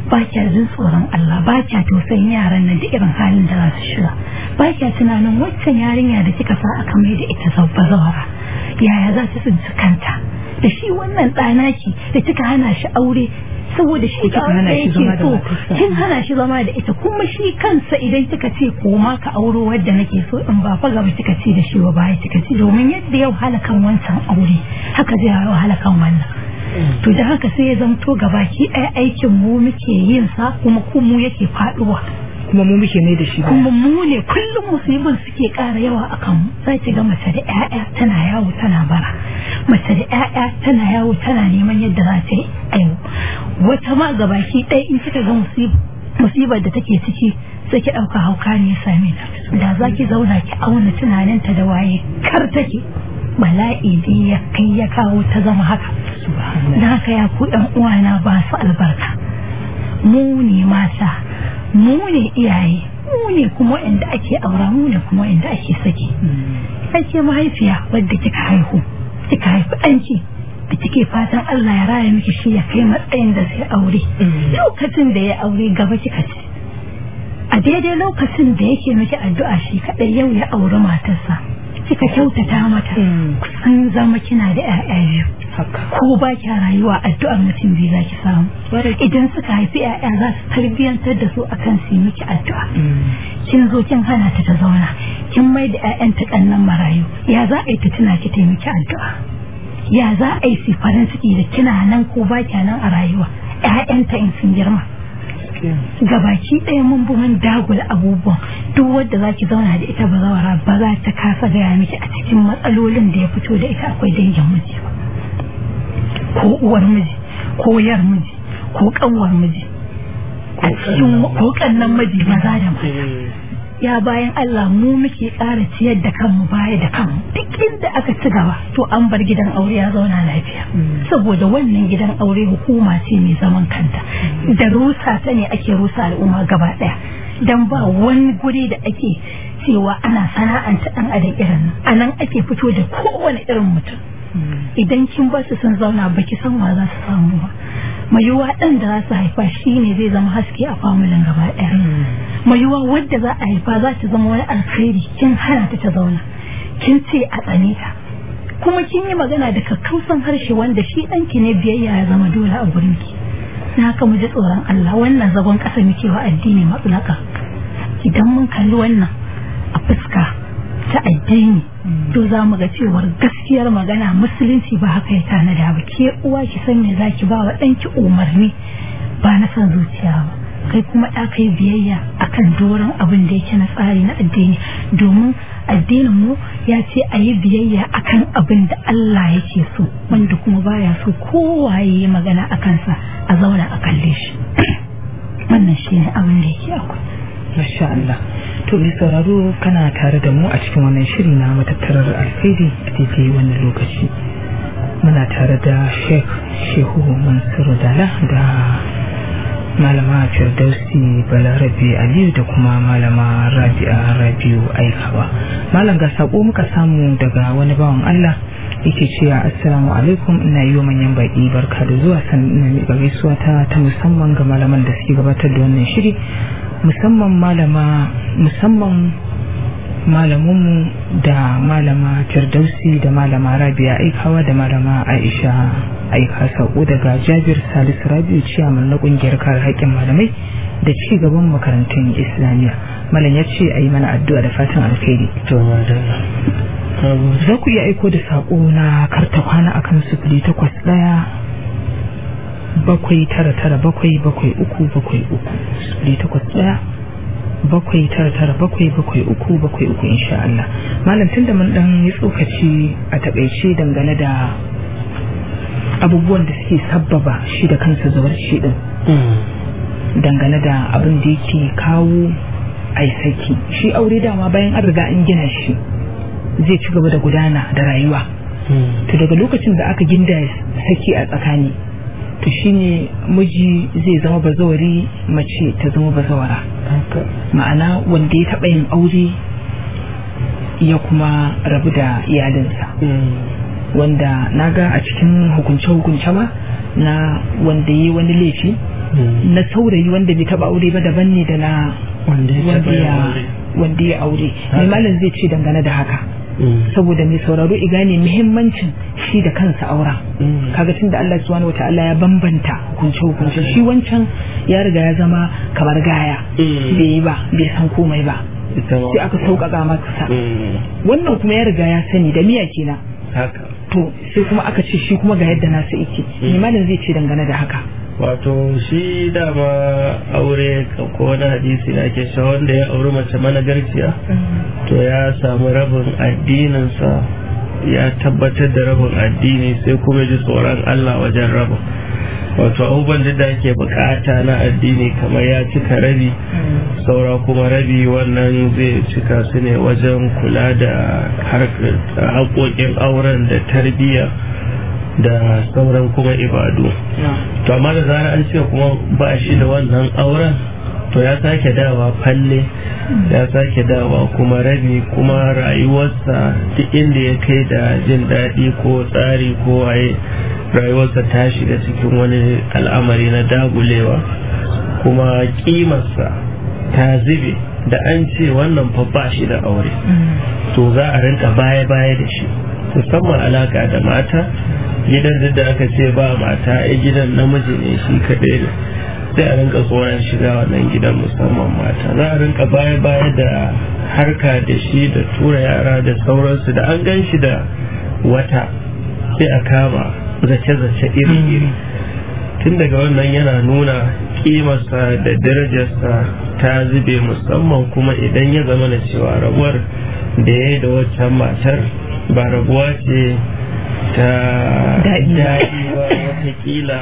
H: ba kya jin tsoron Allah ba kya tausayin yaran nan da irin halin da za su shiga ba kya tunanin waccan yarinya da kika sa aka mai da ita zabba zawara yaya za ta tsinci kanta da shi wannan ɗanaki da kika hana shi aure saboda shi
B: kika hana shi zama da
H: so
B: matarsa.
H: kin hana shi zama da ita kuma shi kansa idan kika ce koma ka auro wadda nake so in ba fa gaba kika ce da shi ba baya kika ce domin yadda yau halakan wancan aure haka zai yau halakan wannan to da haka sai ya zamto gabaki ɗaya aikin mu muke yin sa kuma ku mu yake faɗuwa
B: kuma mu muke ne da shi ba
H: kuma mu ne kullum musibin suke ƙara yawa a kanmu za ki ga mace da 'ya'ya tana yawo tana bara mace da 'ya'ya tana yawo tana neman yadda za ta yi aiwo wata ma gabaki ɗaya in kika ga musib- musibar da take ciki sai ki ɗauka hauka ne ya same ta da za ki zauna ki auna tunaninta da waye kar take bala'i ne ya kai ya kawo ta zama haka da haka ya ku ɗan uwana ba su albarka mu ne mata mu ne iyaye mu ne kuma inda ake aura mu ne kuma inda ake saki ake mahaifiya wadda kika haihu kika haifi ɗanki da kike fatan Allah ya raya miki shi ya kai matsayin da zai aure lokacin da ya aure gaba kika ce a daidai lokacin da yake miki addu'a shi kadai yau ya auri matarsa kika kyautata mata kusan zama kina da 'ya'ya biyu
B: haka
H: ko ba kya rayuwa addu'ar mutum biyu za ki samu idan suka haifi 'ya'ya za su tarbiyyantar da su akan su yi miki addu'a kin zo kin hana ta ta zauna kin mai da 'ya'yanta kannan marayu ya za a yi ta tuna ki ta yi miki addu'a ya za a yi su farin ciki da kina nan ko ba kya nan a rayuwa 'ya'yanta in sun girma gabaki ɗaya mun bi mun dagula abubuwan duk wadda za ki zauna da ita bazawara ba za ta kasa gaya miki a cikin matsalolin da ya fito da ita akwai dangin miji ba ko uwar miji ko yar miji ko kanwar miji a cikin ko kannan miji maza da mata ya bayan Allah mu muke ƙara ciyar da kanmu baya da kanmu duk inda aka ci gaba to an bar gidan aure ya zauna lafiya saboda wannan gidan aure hukuma ce mai zaman kanta da rusa ta ne ake rusa al'umma gaba ɗaya dan ba wani guri da ake cewa ana sana'anta ɗan adam irin nan a nan ake fito da kowane irin mutum idan kin ba su sun zauna baki san wa za su samu ba mai yiwuwa ɗan da za su haifa shi ne zai zama haske a familin gaba ɗaya mai yiwuwa wadda za a haifa za ta zama wani alkhairi kin hana ta ta zauna kin ce a tsane ta kuma kin yi magana da kakkausan harshe wanda shi ɗanki ne biyayya ya zama dole a gurin ki na haka mu ji tsoron Allah wannan zagon ƙasa muke wa addini matsalaka idan mun kalli wannan a fuska ta addini to za mu ga cewar gaskiyar magana musulunci ba haka ya tanada ba ke uwa ki san me zaki ba wa ɗanki umarni ba na son zuciya ba kai kuma ɗa kai biyayya akan doron abin da yake na tsari na addini domin addinin mu ya ce a yi biyayya akan abin da Allah yake so wanda kuma baya so kowa ya yi magana a kansa a zauna a kalle shi wannan shi ne abin da yake akwai
B: Masha Allah. To mai sauraro kana tare da mu a cikin wannan shiri na matattarar alkhairi a daidai wannan lokaci. Muna tare da Sheikh Shehu Mansur Dala da Malama Firdausi Balarabe Aliyu da kuma Malama Rabi'a Rabiu Aikawa. Malam ga sako muka samu daga wani bawan Allah yake cewa assalamu alaikum ina yi wa manyan baki barka da zuwa sannan ina gaisuwa ta ta musamman ga malaman da suke gabatar da wannan shiri musamman malama musamman malamunmu da malama firdausi da malama rabia aikawa da malama aisha aika sako daga jabir salisu rabiu ciyaman na kungiyar kare haƙƙin malamai da ci gaban makarantun islamiyya malam ya ce a yi mana addu'a da fatan alkhairi za ku iya aiko da sako na karta kwana akan sufuri takwas ɗaya bakwai tara tara bakwai bakwai uku bakwai uku sifili takwas ɗaya bakwai tara tara bakwai bakwai uku bakwai uku insha Allah malam tun da mun dan yi tsokaci a takaice dangane da abubuwan da suke sabbaba shi da kansa zubar shi din dangane da abin da yake kawo ai saki shi aure dama bayan an riga an gina shi zai ci gaba da gudana da rayuwa to daga lokacin da aka ginda saki a tsakani to shine miji zai zama bazawari mace ta zama bazawara ma'ana wanda ya taɓa yin aure ya kuma rabu da iyalinsa wanda na ga a cikin hukunce-hukunce ma na wanda ya yi wani laifi na saurayi wanda bai taba aure ba daban ne da na
C: wanda ya
B: wanda
C: taɓa yin
B: ya
C: aure.
B: wanda ya aure mai malam zai ce dangane da haka
C: Mm.
B: saboda mai sauraro i gane muhimmancin shi da kansa aura
C: Mm.
B: kaga tunda Allah subhanahu wataala ya bambanta hukunce hukunce shi wancan ya riga ya zama kamar gaya
C: Mm.
B: bai yi ba bai san komai ba
C: ita ma
B: sai aka sauƙaƙa masa
C: Mm.
B: wannan kuma ya riga ya sani da miya kenan
C: haka
B: to sai kuma aka ce shi kuma ga yadda nasa yake mai malam zai ce dangane da haka
C: wato shi dama aure ko wani hadisi da ake cewa wanda ya auri mace managarciya to ya samu rabin addininsa ya tabbatar da rabin addini sai kuma ji tsoron Allah wajen rabin wato abubuwan da ake bukata na addini kamar ya cika rabi saura kuma rabi wannan zai cika su ne wajen kula da harkar haƙoƙin auren da tarbiyya da sauran kuma ibadu to amma da zarar an ce kuma ba shi da wannan auren to ya sake dawa falle ya sake dawa kuma rabi kuma rayuwarsa duk inda ya kai da jin daɗi ko tsari ko waye rayuwarsa ta shiga cikin wani al'amari na dagulewa kuma kimarsa ta zube da an ce wannan fa ba shi da aure to za a rinka baya-baya da shi musamman alaka da mata gidan duk da aka ce ba mata a gidan namiji ne shi kaɗai ne sai a rinka tsoron shiga wannan gidan musamman mata za a rinka baya-baya da harka da shi da tura yara da sauransu da an gan shi da wata sai a kama zace-zace iri-iri tun daga wannan yana nuna kimarsa da darajarsa ta zube musamman kuma idan ya zama na cewa rabuwar da ya yi da waccan matar ba rabuwa ce ta
B: Daɗi ba.
C: daɗi ba watakila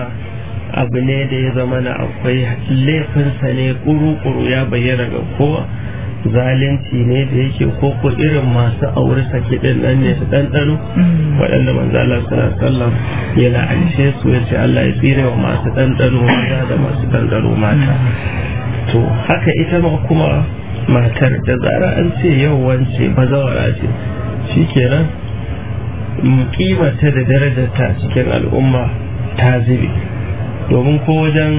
C: abu ne da ya zama na akwai laifinsa ne kuru-kuru ya bayyana ga kowa zalunci ne da yake koko irin masu aure sake din nan ne su ɗanɗano waɗanda manzo Allah sallallahu alaihi wasallam ya la'ance su ya ce Allah ya tsire wa masu ɗanɗano maza da masu ɗanɗano mata to haka ita ma kuma matar da zara an ce yau wance bazawara ce shikenan mm, kimanta da darajarta a cikin al'umma ta zube domin ko wajen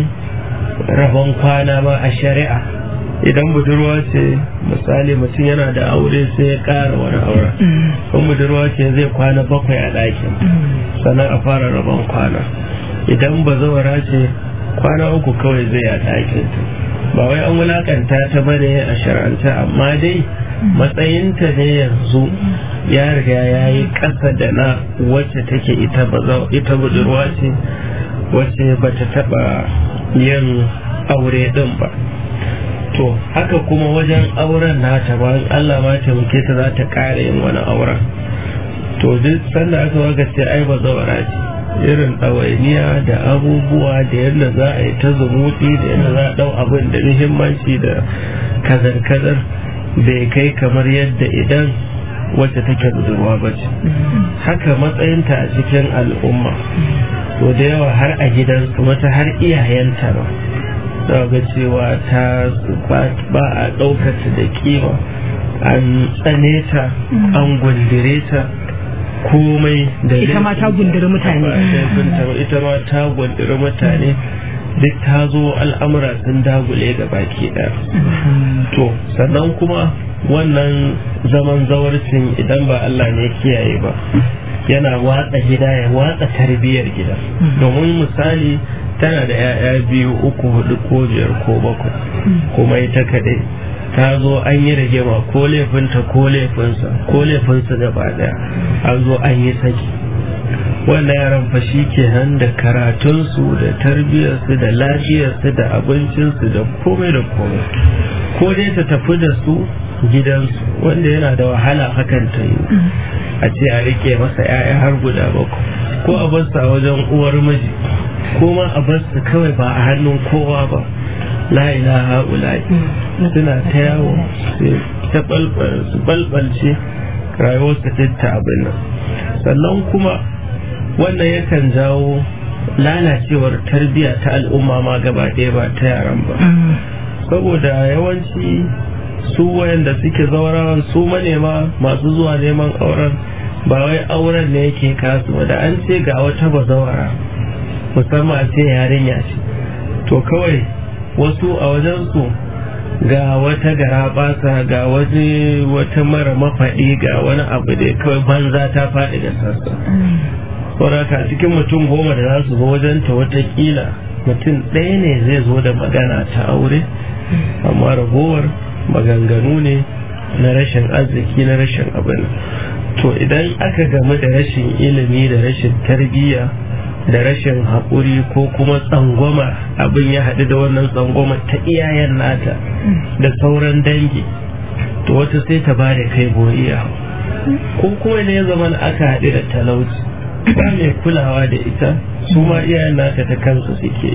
C: rabon kwana ma a shari'a idan budurwa ce misali mutum yana da aure sai ya ƙara wani auren kan budurwa ce zai kwana bakwai a ɗakin sannan a fara rabon kwana idan bazawara ce kwana uku kawai zai a ɗakin ta ba wai an wulakanta ta bane a shar'anta amma dai matsayinta ne yanzu ya riga ya yi ƙasa da na wacce take ita bazaw- ita budurwa ce wacce ba ta taɓa yin aure ɗin ba to haka kuma wajen auren nata ba in Allah ma taimake ta za ta ƙara yin wani auren to duk sanda aka waga ce ai ba zawara ce irin ɗawainiya da abubuwa da yadda za a yi ta zumuɗi da yadda za a ɗau abin da muhimmanci da kazar-kazar bai kai kamar yadda idan wacce take budurwa ba ce haka matsayinta a cikin al'umma to da yawa har a gidansu wata har iyayenta ba za ga cewa ta ba a ɗaukata da kima an tsane ta an gundire ta komai da
B: ita ma ta gundiri mutane
C: laifinta ba, ita ma ta gundiri mutane duk ta zo al'amura sun dagule ga baki ɗaya to sannan kuma wannan zaman zawarcin idan ba Allah ne kiyaye ba yana watsa gida ya watsa tarbiyyar gida domin misali tana da 'ya'ya biyu uku hudu ko biyar ko bakwai kuma ita kaɗai ta zo an yi rigima ko laifinta ko laifinsa ko laifinsa gaba daya an zo an yi saki wannan yaran fa shi ke nan da karatunsu da tarbiyyarsu da lafiyarsu da abincinsu da komai da komai ko dai ta tafi da su gidansu wanda yana da wahala hakan ta yi a ce a rike masa 'ya'ya har guda bakwai ko a bar a wajen uwar miji ko ma a bar su kawai ba a hannun kowa ba la ilaha ula'i suna ta yawo sai ta su balbalce rayuwarsa duk ta abin nan sannan kuma wannan yakan jawo lalacewar tarbiyya ta al'umma ma gaba ɗaya ba ta yaran ba saboda yawanci su wayanda suke zaurawan su manema masu zuwa neman auren ba wai auren ne yake kasu ba da an ce ga wata bazawara musamman a ce yarinya ce to kawai wasu a wajensu ga wata gara basa ga waje wata mara mafaɗi ga wani abu da kawai banza ta faɗi da sassa sauraka cikin mutum goma da za su zo wajenta watakila mutum ɗaya ne zai zo da magana ta aure amma ragowar maganganu ne na rashin arziki na rashin abin to idan aka gamu da rashin ilimi da rashin tarbiyya da rashin haƙuri ko kuma tsangwama abin ya haɗu da wannan tsangwama ta iyayen nata da sauran dangi to wata sai ta ba da kai goriya ko kuma ne ya zama aka haɗu da talauci ba mai kulawa da ita su ma iyayen nata ta kansu suke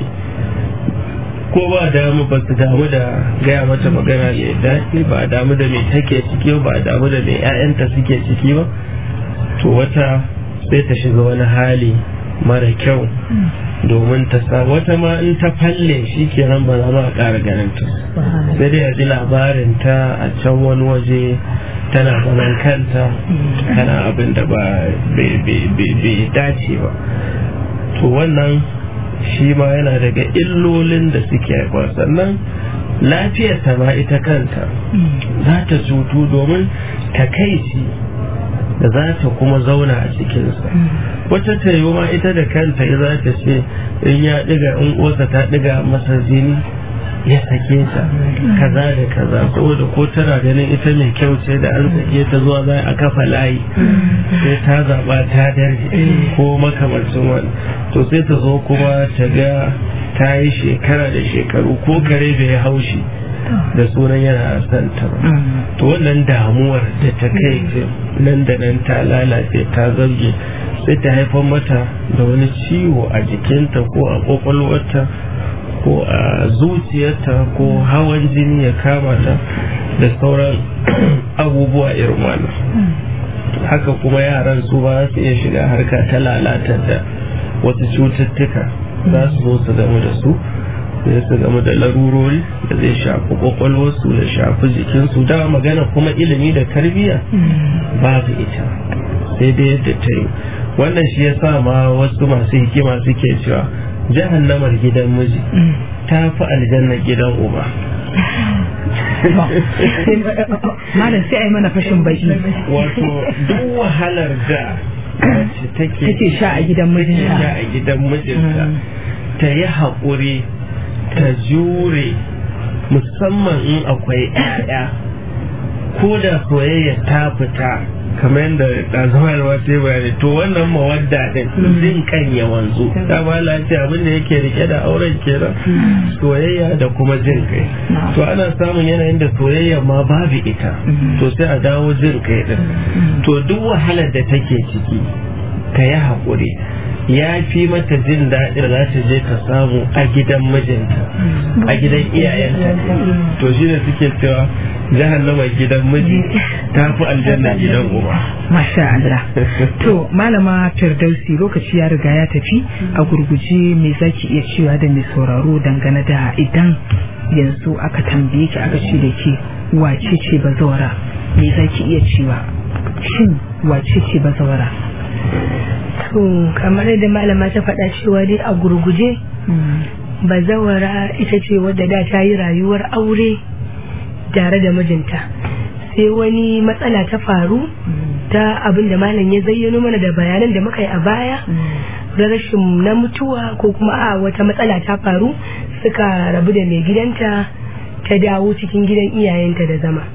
C: ko ba damu ba su damu da gaya mata magana mai daɗi ba damu da mai take ciki ba damu da mai 'ya'yanta suke ciki ba to wata sai ta shiga wani hali mara kyau domin ta sa wata ma in ta falle shi kenan ba za ma ƙara ganin ta sai dai a ji labarin ta a can wani waje tana zaman kanta tana abin da ba bai dace ba to wannan shi ma yana daga illolin da suke haifar sannan lafiyar ta ma ita kanta za ta cutu domin takaici da za ta kuma zauna a cikinsa wata ta yi ma ita da kanta za ta ce in ya ɗiga in ƙosa ta ɗiga masa jini ya sake ta kaza da kaza saboda ko tana ganin ita mai kyau ce da an sake ta zuwa za a kafa layi sai ta zaɓa ta darje ko makamancin wani to sai ta zo kuma ta ga ta yi shekara da shekaru ko kare bai haushi da sunan yana son ta ba to wannan damuwar da ta kai nan da nan ta lalace ta zarge sai ta haifar mata da wani ciwo a jikinta ko a kwakwalwarta ko a zuciyarta ko hawan jini ya kama ta da sauran abubuwa irin wannan haka kuma yaran su ba su iya shiga harka ta lalatar da wasu cututtuka za su zo su gamu da su sai su gamu da larurori da zai shafi kwakwalwarsu da shafi jikinsu da magana kuma ilimi da tarbiyya babu ita sai dai yadda ta yi wannan shi ya sa ma wasu masu hikima suke cewa jahannamar gidan miji ta fi aljannar gidan uba
B: malam sai a yi mana fashin baki
C: wato duk wahalar da wacce take
B: take sha a gidan mijinta
C: sha a gidan mijinta ta yi haƙuri ta jure musamman in akwai 'ya'ya ko da soyayya ta fita kamar yadda ɗazawar wata bayani to wannan mawadda din jin kan ya wanzu ta ba lafiya abin da yake rike da auren kenan soyayya da kuma jin kai to ana samun yanayin da soyayya ma babu ita to sai a dawo jin kai din to duk wahalar da take ciki ka yi haƙuri ya fi mata jin daɗin za ta je ta samu a gidan mijinta a gidan iyayenta to shi ne suke cewa jahannama gidan miji ta fi aljanna gidan uba
B: masha Allah to malama firdausi lokaci ya riga ya tafi a gurguje me zaki iya cewa da mai sauraro dangane da idan yanzu aka tambaye ki aka ce da ke wace ce bazawara me zaki iya cewa shin wace ce bazawara
D: to kamar yadda malama ta faɗa cewa dai a gurguje bazawara ita ce wadda da ta yi rayuwar aure tare da mijinta sai wani matsala ta faru ta abin da malam ya zayyano mana da bayanan da muka yi a baya da rashin na mutuwa ko kuma a wata matsala ta faru suka rabu da mai gidanta ta dawo cikin gidan iyayenta da zama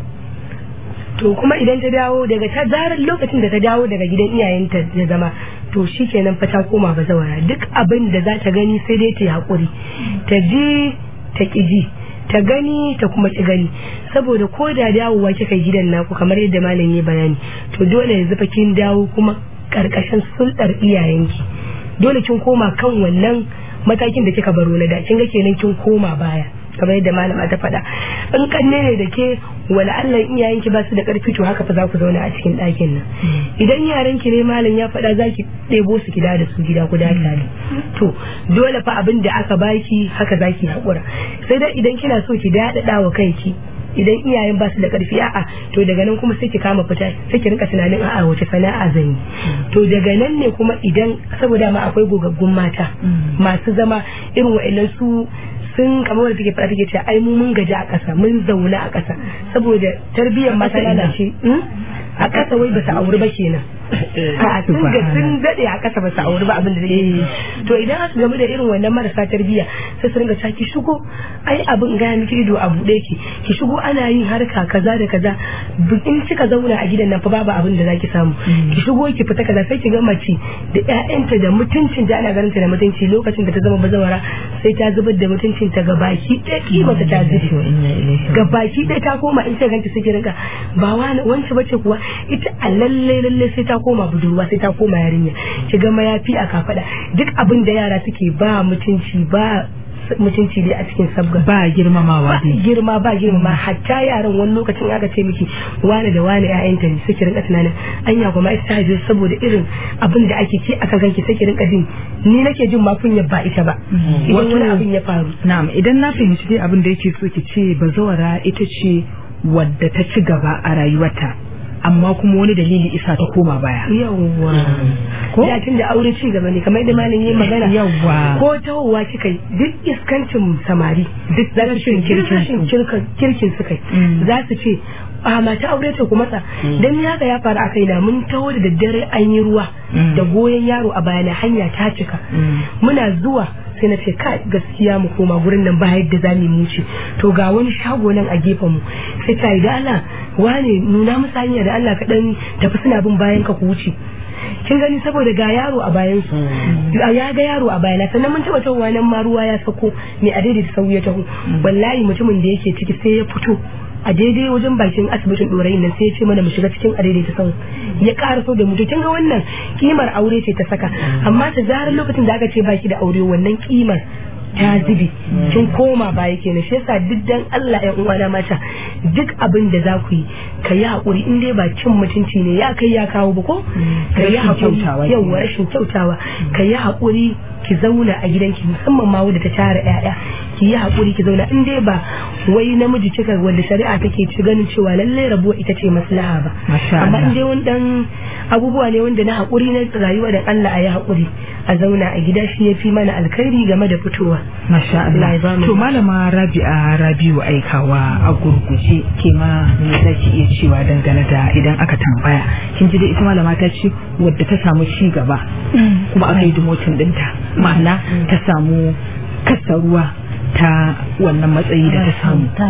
D: to kuma idan ta dawo daga ta zarar lokacin da ta dawo daga gidan iyayenta da zama to shi kenan fa ta koma bazawara duk abin da za ta gani sai dai ta yi haƙuri ta ji ta ƙi ji ta gani ta kuma ki gani saboda ko da dawowa kika gidan naku kamar yadda malam ya bayani to dole yanzu fa kin dawo kuma karkashin sulɗar iyayenki dole kin koma kan wannan matakin da kika baro na da kin ga kenan kin koma baya kamar yadda malama ta faɗa in kanne ne da ke wala Allah iyayenki ba su da ƙarfi to haka fa za ku zauna a cikin ɗakin nan idan yaran ki ne malam ya faɗa za ki ɗebo su gida da su gida ku da tare to dole fa abin da aka baki haka za ki haƙura sai dai idan kina so ki daɗaɗa wa kanki idan iyayen ba su da karfi a'a to daga nan kuma sai ki kama fita sai ki rinka tunanin a'a wace sana'a zan yi to daga nan ne kuma idan saboda ma akwai gogaggun mata masu zama irin wa'annan su sun kamar wanda take fara take cewa ai mu mun gaji a ƙasa mun zauna a ƙasa saboda tarbiyyar mata lalace a ƙasa wai ba su auri ba kenan a sun ga sun daɗe a ƙasa ba su auri ba abin da zai yi to idan aka gamu da irin wannan marasa tarbiyya sai su ringa cewa ki shigo ai abin ga miki ido a buɗe ki ki shigo ana yin harka kaza da kaza in kika zauna a gidan nan fa babu abin da zaki samu ki shigo ki fita kaza sai ki ga mace da ƴaƴanta da mutuncin ta ana ganin ta da mutunci lokacin da ta zama bazawara sai ta zubar da mutuncin ta ga baki ɗaya kima ta ta zube ga baki ɗaya ta koma in ta ganta sai ki rinka ba wani wance bace kuwa ita a lalle lalle sai ta koma budurwa sai ta koma yarinya ki ga mayafi a kafada duk abin da yara suke ba mutunci ba mutunci dai a cikin sabga
B: ba girmamawa
D: ba girma ba girma hatta yaran wani lokacin aka ce miki wani da wani ƴaƴanta ne suke rinka tunanin anya kuma ita ta haife saboda irin abin da ake ke akan kanki sai ki rinka jin ni nake jin ma kunya ba ita ba idan wani abin ya faru
B: na'am idan na fahimci dai abin da yake so ki ce bazawara ita ce wadda ta ci gaba a rayuwarta amma kuma wani dalili isa ta koma baya
D: yawwa ko da tun da aure ci gaba ne kamar yadda malam yayi magana
B: yawwa
D: ko tawowa kika yi duk iskancin samari duk rashin kirkin kirkin su kai za su ce a mata aure ce ku matsa dan ya ga ya faru a kaina mun taho da daddare an yi ruwa da goyon yaro a bayana hanya ta cika muna zuwa sai na ce kai gaskiya mu koma gurin nan ba yadda za mu wuce to ga wani shago nan a gefen mu sai ta yi da Allah wane nuna musu hanya da Allah ka dan tafi suna bin bayan ka ku wuce kin gani saboda ga yaro a bayan su ya ga yaro a bayana sannan mun taba tawowa nan ma ruwa ya sako me a daidaita sau ya taho wallahi mutumin da yake ciki sai ya fito a daidai wajen bakin asibitin dorayin nan sai ya ce mana mu shiga cikin a daidaita sau ya ƙara so da mutu kin ga wannan kimar aure ce ta saka amma ta zarar lokacin da aka ce baki da aure wannan kimar ta zubi kin koma baya kenan shi yasa duk dan Allah ya uwana mata duk abin da za ku yi ka yi hakuri in dai ba cin mutunci ne ya kai ya kawo ba ko ka yi hakuri yawa rashin kyautawa ka yi hakuri ki zauna a gidanki musamman ma wadda ta tara ƴaƴa ki yi hakuri ki zauna in dai ba wai namiji cika wanda shari'a take ci ganin cewa lallai rabuwa ita ce maslaha ba amma in dai wani dan abubuwa ne wanda na hakuri na rayuwa da Allah a yi hakuri a zauna a gida shi ya fi mana alkhairi game da fitowa
B: Masha Allah. To malama Rabi'a Rabiu aikawa a gurguje ke ma me zaki iya cewa dangane da idan aka tambaya. Kin ji da ita malama ta ce wadda ta samu ci gaba kuma aka yi demotion dinta. Ma'ana ta samu kasa ruwa ta wannan matsayi da ta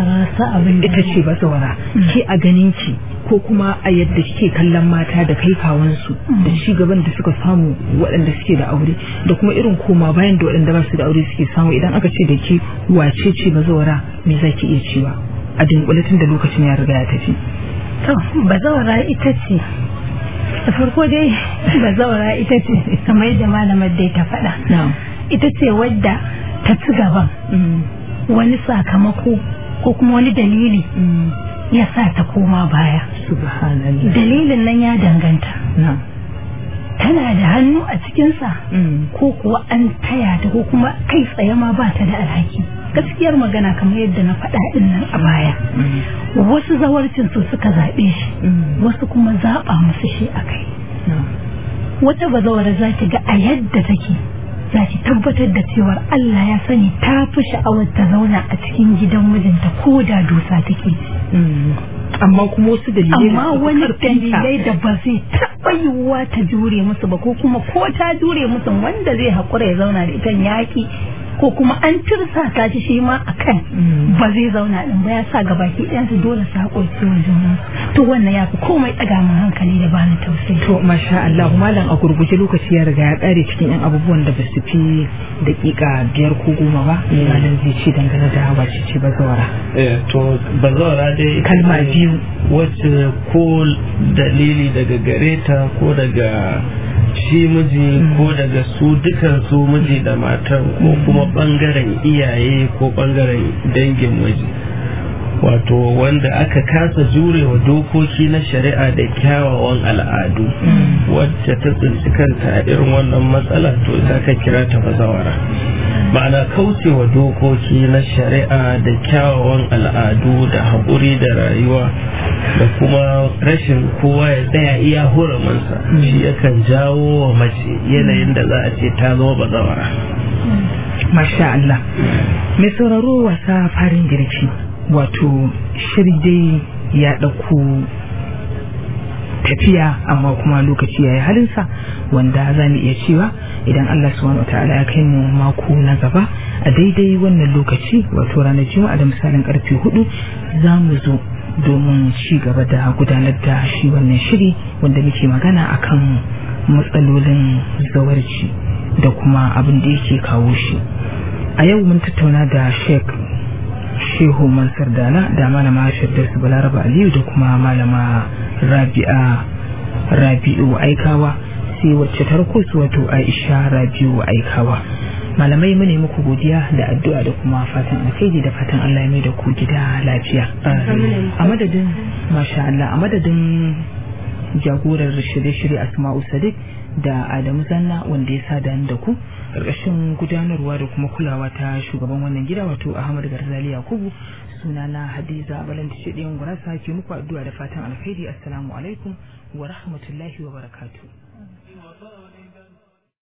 B: samu. Ita ce bazawara. Ke a ganin ki ko kuma a yadda kike kallon mata da kai kawansu da ci gaban da suka samu waɗanda suke da aure da kuma irin koma bayan da waɗanda ba su da aure suke samu idan aka ce da ke wace ce bazawara me za ki iya cewa a dunkule tun da lokacin ya riga ya tafi
H: to bazawara ita ce da farko dai bazawara ita ce kamar yadda malamar dai ta faɗa ita ce wadda ta ci gaban wani sakamako ko kuma wani dalili ya sa ta koma baya dalilin nan ya danganta tana da hannu a cikinsa ko kuwa an taya ta ko kuma kai tsaye ma ba ta da alhaki gaskiyar magana kamar yadda na faɗa ɗin nan a baya wasu zawarcin su suka zaɓe shi wasu kuma zaɓa musu shi a kai wata bazawara za ki ga a yadda take za ki tabbatar da cewar Allah ya sani ta fi sha'awar ta zauna a cikin gidan mijinta ko da dusa take
B: amma kuma wasu dalilai
H: amma wani dalilai da ba zai taɓa yiwuwa ta jure musu ba ko kuma ko ta jure musu wanda zai haƙura ya zauna da ita yaƙi ko kuma an tirsa ta shi shi ma akan ba zai zauna din ba ya sa ga baki ɗayan su dole su haƙurci wa juna to wannan ya fi komai ɗaga min hankali da bani tausayi
B: to masha Allah malam a gurguje lokaci ya riga ya ƙare cikin yan abubuwan da ba su fi daƙiƙa biyar ko goma ba malam zai ce dangane da wace ce bazawara
C: eh to bazawara dai
B: kalma biyu
C: wacce ko dalili daga gare ta ko daga shi miji ko daga su dukan su miji da matan ko kuma bangaren iyaye ko bangaren dangin miji wato wanda aka kasa jurewa dokoki na shari'a da kyawawan al'adu wacce ta tsinci kanta a irin wannan matsala to ita ka kira ta bazawara ma'ana kaucewa dokoki na shari'a da kyawawan al'adu da haƙuri da rayuwa da kuma rashin kowa ya tsaya iya huramansa shi yakan jawo wa mace yanayin da za a ce ta zama bazawara
B: Masha Allah. Mai sauraro wasa farin girki wato shiri dai ya ɗauko tafiya amma kuma lokaci ya yi halinsa wanda za mu iya cewa idan Allah subhanahu wa ta'ala ya kai mu mako na gaba a daidai wannan lokaci wato ranar juma'a da misalin karfe hudu za mu zo domin ci gaba da gudanar da shi wannan shiri wanda muke magana akan matsalolin zawarci da kuma abin da yake kawo shi a yau mun tattauna da sheik shehu mansur dala da malama shirdarsu balaraba aliyu da kuma malama rabi'a rabi'u aikawa sai wacce tarko su wato aisha rabi'u aikawa malamai mu ne muku godiya da addu'a da kuma fatan alkhairi da fatan Allah ya mai da ku gida lafiya a madadin masha Allah a madadin jagorar shirye-shirye asma'u sadiq da adamu zanna wanda ya sa da da ku ƙarƙashin gudanarwa da kuma kulawa ta shugaban wannan gida wato ahmad garzali yakubu sunana hadiza balanta ce ɗayan gurasa ke muku addu'a da fatan alkhairi assalamu alaikum wa rahmatullahi wa barakatuh